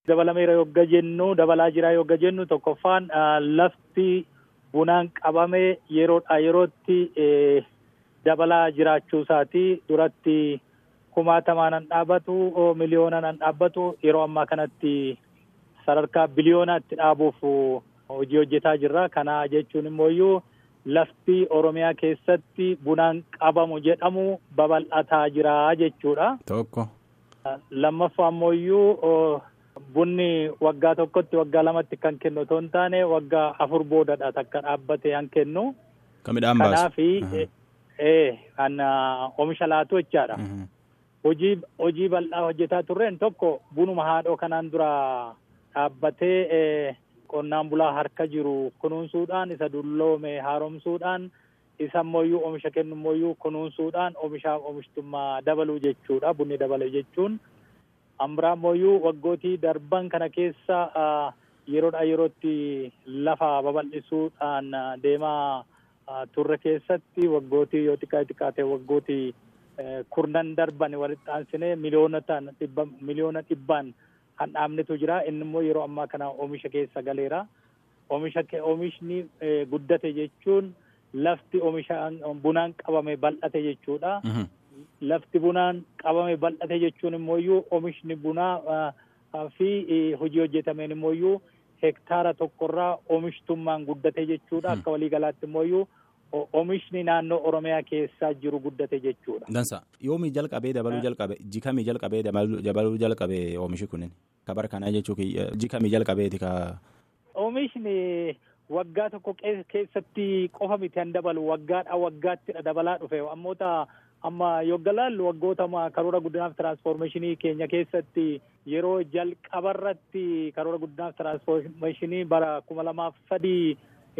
dabalameera yogga jennu dabalaa jira yogga jennu tokkoffaan lafti bunaan qabame yeroodha yerootti dabalaa jiraachuu isaati duratti kumaatamaan an dhaabbatu miliyoonaan an dhaabbatu yeroo ammaa kanatti sadarkaa biliyoonaatti dhaabuuf hojii hojjetaa jirra kana jechuun immoo lafti oromiyaa keessatti bunaan qabamu jedhamu babal'ataa jira jechuudha. Tokko. Lammaffaa ammoo bunni waggaa tokkotti waggaa lamatti kan kennu otoo hin taane waggaa afur boodadha takka dhaabbate kan kennu. Kan midhaan baasu. Kanaafi kan oomisha laatu jechaadha. Hojii hojii bal'aa hojjetaa turreen tokko bunuma haadhoo kanaan dura dhaabbatee qonnaan bulaa harka jiru kunuunsuudhaan isa dulloome haaromsuudhaan isa immoo oomisha kennu immoo kunuunsuudhaan oomishaaf oomishtummaa dabaluu jechuudha bunni dabale jechuun. Ambiraa immoo waggootii darban kana keessa yeroodhaa yerootti lafa babal'isuudhaan deemaa turre keessatti waggootii yoo xiqqaa xiqqaa ta'e waggootii kurnan darban walitti aansinee miliyoonatan dhibba miliyoona dhibbaan kan dhaabnetu jira inni immoo yeroo ammaa kana oomisha keessa galeera oomisha oomishni guddate jechuun lafti oomisha bunaan qabame bal'ate jechuudha. Lafti bunaan qabame bal'ate jechuun immoo oomishni bunaa fi hojii hojjetameen immoo hektaara tokkorraa oomishtummaan guddate jechuudha akka waliigalaatti immoo oomishni naannoo oromiyaa keessaa jiru guddate jechuudha. Dansa yoomii jalqabee dabaluu jalqabe jikamii jalqabee dabaluu jalqabe oomishi kunin kabar kanaa jechuun jikamii jalqabeeti ka. Oomishni waggaa tokko keessatti qofa miti kan dabalu waggaadhaa waggaatti dabalaa dhufe ammoota amma yogga laallu waggoota karoora guddinaaf tiraansfoormeeshinii keenya keessatti yeroo jalqabarratti karoora guddinaaf tiraansfoormeeshinii bara kuma lamaaf sadii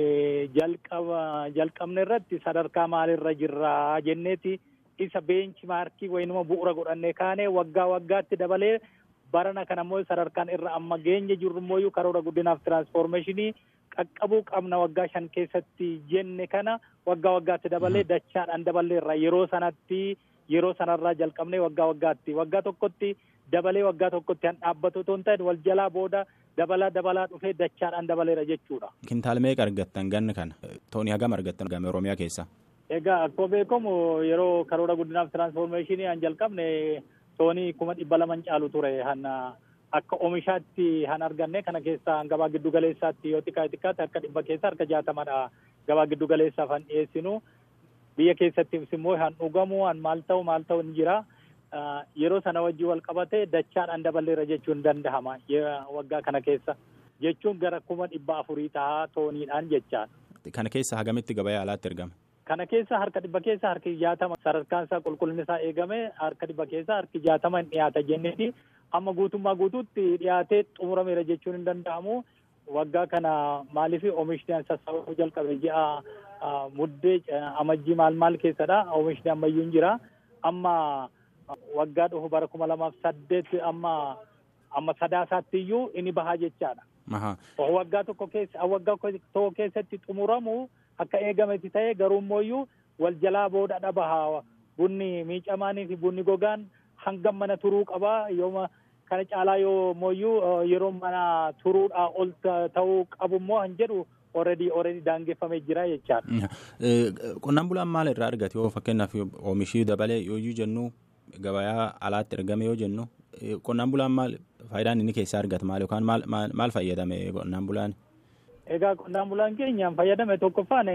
jalqaba jalqabne irratti sadarkaa maalirra jirra jenneeti isa beenchi maarkii waynuma bu'uura godhannee kaane waggaa waggaatti dabalee barana kana immoo sadarkaan irra amma geenye jirru immoo karoora guddinaaf tiraansfoormeeshinii qaqqabuu qabna waggaa shan keessatti jenne kana waggaa waggaatti dabalee dachaadhaan daballeerra yeroo sanatti yeroo sanarraa jalqabnee waggaa waggaatti waggaa tokkotti dabalee waggaa tokkotti han dhaabbatu otoo hin ta'in wal jalaa booda dabalaa dabalaa dhufee dachaadhaan dabaleera jechuudha. Kintaal meeqa argattan ganna kana toonii hagam argattan gama Oromiyaa keessa. Egaa akkuma beekamu yeroo karoora guddinaaf tiraansfoormeeshinii han jalqabne toonii kuma dhibba laman caalu ture han akka oomishaatti han arganne kana keessa gabaa giddu galeessaatti yoo xiqqaa xiqqaatti harka dhibba keessa harka jaatamadha gabaa giddu galeessaaf han dhiyeessinu biyya keessattis immoo han dhugamu han maal ta'u maal ta'u ni jira. yeroo sana wajjin wal qabate dachaadhaan daballeera jechuun danda'ama waggaa kana keessa jechuun gara kuma dhibba afurii tahaa tooniidhaan jechaadha. Kana keessa hagamitti gabayaa alaatti ergame? Kana keessa harka dhibba keessa harki jaatama sadarkaan isaa qulqullinni isaa eegame harka dhibba keessa harki jaatama hin dhiyaata jenneeti amma guutummaa guutuutti dhiyaatee xumurameera jechuun hin danda'amu. Waggaa kana maaliif oomishni sassaabamuu jalqabe ji'a muddee amajjii maal maal keessadha oomishni ammayyuu hin jira amma waggaa dhufu bara kuma lamaaf saddeet amma amma sadaasaatti iyyuu inni bahaa jechaadha. Waggaa tokko keessa waggaa tokko keessatti xumuramu akka eegametti ta'e garuu immoo wal jalaa boodadha bahaa bunni miicamaanii fi bunni gogaan hangam mana turuu qabaa yooma kana caalaa yoo mooyyuu yeroo mana turuudhaa ol ta'uu qabu immoo han jedhu already already daangeffamee jira jechaadha. Qonnaan bulaan maal irraa argate yoo fakkeenyaaf oomishii dabalee yooyyuu jennu gabayaa alaatti ergame yoo jennu qonnaan bulaan maal faayidaan inni keessaa argata maal yookaan maal maal fayyadame qonnaan bulaan. Egaa qonnaan bulaan keenyaan fayyadame tokkoffaan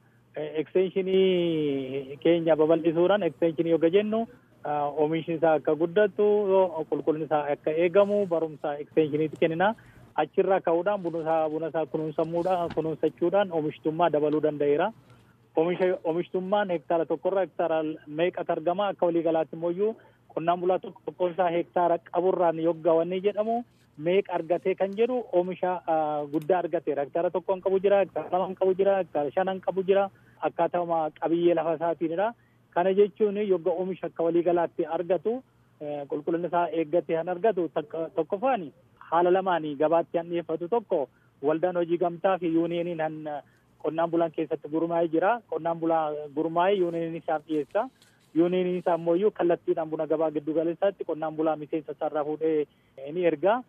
ekstenshinii keenya babal'isuudhaan ekstenshinii yoo jennu oomishni isaa akka guddatu qulqullinni isaa akka eegamu barumsa ekstenshiniitti kennina. Achirraa ka'uudhaan buna isaa kunuunsamuudhaan kunuunsachuudhaan oomishtummaa dabaluu danda'eera. oomishtummaan hektaara tokkorraa hektaara meeqatu argama akka waliigalaatti immoo qonnaan bulaa tokko tokkoon isaa hektaara qaburraan yoggaawanii jedhamu meeqa argatee kan jedhu oomisha guddaa argateera hektaara tokkoon qabu jira hektaara lamaan qabu jira hektaara shanan qabu jira akkaatuma qabiyyee lafa isaatiinidha kana jechuun yogga oomisha akka waliigalaatti argatu qulqullinni isaa eeggatee kan argatu tokkoffaan haala lamaanii gabaatti han dhiyeeffatu tokko waldaan hojii gamtaa fi yuuniyeeniin han qonnaan bulaan keessatti gurmaa'ee jira. Qonnaan bulaa gurmaa'ee yuuniyeeniin isaaf dhiyeessa. Yuuniyeeniin isaa immoo kallattiidhaan buna gabaa giddu galeessaatti qonnaan bulaa miseensa isaarraa fuudhee ni erga.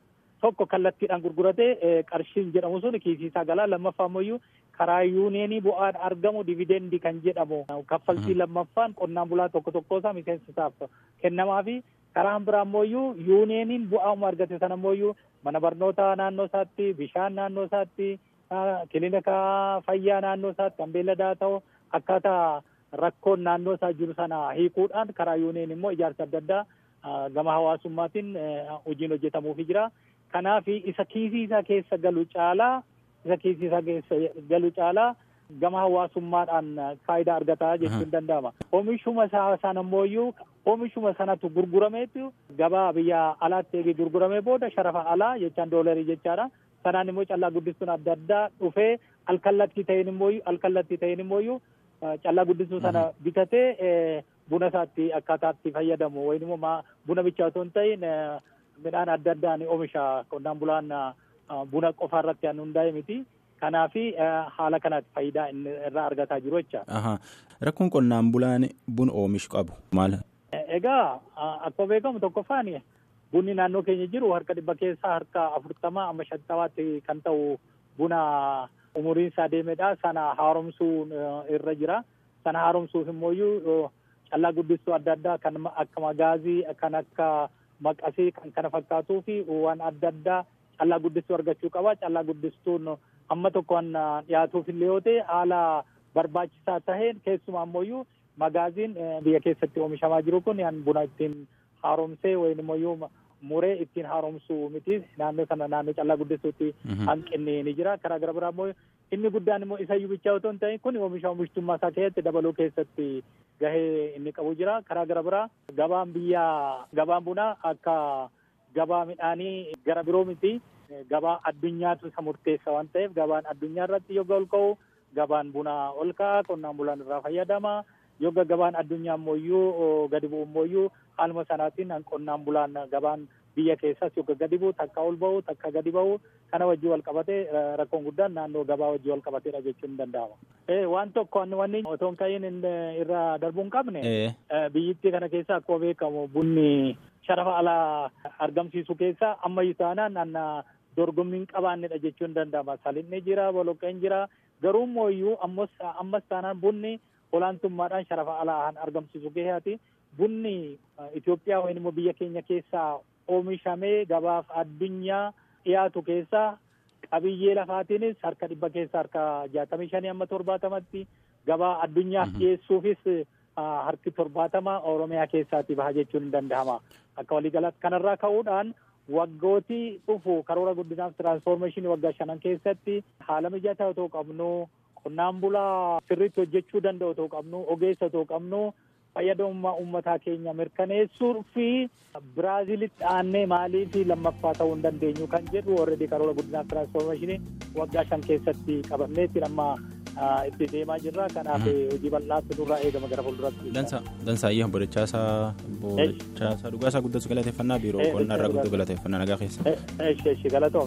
tokko kallattiidhaan gurguratee qarshiin jedhamu sun kiisiisaa galaa lammaffaa ammoo karaa yuuneenii bu'aan argamu dividendii kan jedhamu kaffaltii lammaffaan qonnaan bulaa tokko tokkoosaa miseensisaaf kennamaa fi karaan biraa ammoo yuuneeniin bu'aama argate sana ammoo mana barnootaa naannoo isaatti bishaan naannoo isaatti kilinika fayyaa naannoo isaatti kan beelladaa ta'u akkaataa rakkoon naannoo isaa jiru sana hiikuudhaan karaa yuuneen immoo ijaarsa adda addaa gama hawaasummaatiin hojiin hojjetamuufi jira. Kanaaf isa kiisii isaa keessa galu caalaa isa kiisii isaa keessa galu caalaa gama hawaasummaadhaan faayidaa argataa jechuun danda'ama. Oomishuma isaa sana ammoo oomishuma sanatu gurgurameetu gabaa biyya alaatti eegee gurguramee booda sharafa alaa jechaan doolarii jechaadha. Sanaan immoo callaa guddistuun adda addaa dhufee alkallattii ta'een immoo alkallattii ta'een immoo callaa guddistuu sana bitatee buna isaatti akkaataatti fayyadamu wayin immoo buna bichaa otoo hin ta'in midhaan adda addaan oomisha qonnaan bulaan buna qofa irratti aan hundaa'e miti. Kanaaf haala kanatti faayidaa inni irraa argataa jiru jecha. Rakkoon qonnaan bulaan buna oomishu qabu maal? Egaa akkuma beekamu tokkoffaan bunni naannoo keenya jiru harka dhibba keessaa harka afurtamaa amma shantamaatti kan ta'u buna umuriin isaa deemedha. Sana haaromsuu irra jira. Sana haaromsuuf immoo callaa guddistuu adda addaa kan akka magaazii kan akka maqasii kan kana fakkaatuu fi waan adda addaa callaa guddistuu argachuu qaba. Callaa guddistuun amma tokkoon dhiyaatuuf illee yoo ta'e haala barbaachisaa taheen keessumaa ammoo magaaziin biyya keessatti oomishamaa jiru kun buna ittiin haaromsee wayin immoo muree ittiin haaromsuu miti naannoo sana naannoo callaa guddistuutti hanqinni ni jira karaa gara biraa immoo inni guddaan immoo isayyuu bichaa otoo hin ta'in kun oomisha oomishtummaa isaa keessatti dabaluu keessatti gahee inni qabu jira karaa gara biraa gabaan biyya gabaan bunaa akka gabaa midhaanii gara biroo miti gabaa addunyaatu isa murteessa waan ta'eef gabaan addunyaa irratti yogga ol ka'u gabaan bunaa ol ka'a qonnaan bulaan irraa fayyadama yogga gabaan addunyaa ammoo gadi bu'u ammoo haaluma sanaatiin qonnaan bulaan gabaan biyya keessas yogga gadi bu'u takka ol ba'u takka gadi ba'u kana wajjin wal qabatee rakkoon guddaan naannoo gabaa wajjin wal qabateedha jechuun ni danda'ama. Waan tokko wanni otoo hin ka'iin irra darbuu hin qabne biyyittii kana keessa akkuma beekamu bunni sharafa alaa argamsiisu keessa ammayyuu taanaan anna dorgommiin qabaannedha jechuun ni danda'ama. Salinni jira, boloqqeen jira. Garuu immoo ammas taanaan bunni olaantummaadhaan sharafa alaa argamsiisu gaheeti. Bunni Itoophiyaa yookiin immoo biyya keenya keessaa oomishamee gabaaf addunyaa dhiyaatu keessaa qabiyyee lafaatiinis harka dhibba keessaa harka jaatamii shanii amma torbaatamatti gabaa addunyaaf dhiyeessuufis harki torbaatama Oromiyaa keessaatti baha jechuun ni danda'ama. Akka waliigalaatti kanarraa ka'uudhaan waggootii dhufu karoora guddinaaf tiraansfoormeeshinii waggaa shanan keessatti haala mijataa otoo qabnu qonnaan bulaa sirriitti hojjechuu danda'u otoo qabnu ogeessa otoo qabnu fayyadamummaa uummataa keenya mirkaneessuu fi biraaziilitti aannee maalii fi lammaffaa ta'uu hin dandeenyu kan jedhu already karoora guddinaaf tiraansfoormeeshinii waggaa shan keessatti qabanneetti amma itti deemaa jirra kanaaf hojii bal'aatti nurraa eegama gara fuulduratti. Dansaayyee obbo Dachaasaa obbo Dachaasaa dhugaasaa guddatu galateeffannaa biiroo qonnaa irraa guddatu galateeffannaa nagaa keessa. Eeshi eeshi galatoom.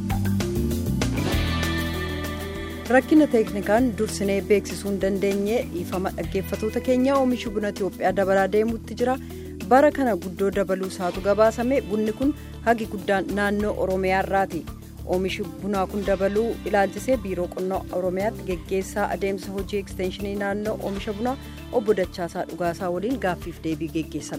rakkina teeknikaan dursinee beeksisuu hin dandeenye dhiifama dhaggeeffatoota keenya oomishi buna Itoophiyaa dabalaa deemuutti jira bara kana guddoo dabaluu isaatu gabaasame bunni kun hagi guddaan naannoo Oromiyaa irraati. oomishi bunaa kun dabaluu ilaalchisee biiroo qonnaa oromiyaatti geggeessaa adeemsa hojii ekstenshinii naannoo oomisha bunaa obbo Dachaasaa Dhugaasaa waliin gaaffiif deebii geggeessan.